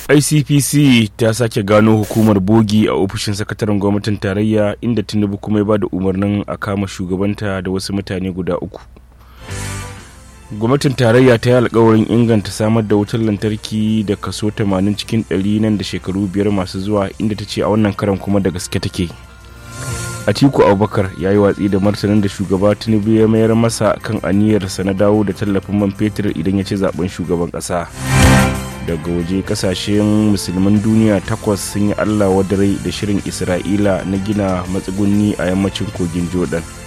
icpc ta sake gano hukumar bogi a ofishin sakataren gwamnatin tarayya inda tinubu kuma ya ba da umarnin a kama shugabanta da wasu mutane guda uku gwamnatin tarayya ta yi alkawarin inganta samar da wutar lantarki da kaso 80 cikin 100 nan da shekaru biyar masu zuwa inda ta ce a wannan karan kuma da gaske take atiku abubakar ya yi watsi da martanin da shugaba tinubu ya mayar masa kan aniyarsa na dawo da tallafin man fetur idan ya ci zaben shugaban kasa daga waje kasashen musulman duniya takwas sun yi allah wadarai da shirin isra'ila na gina matsugunni a yammacin kogin jordan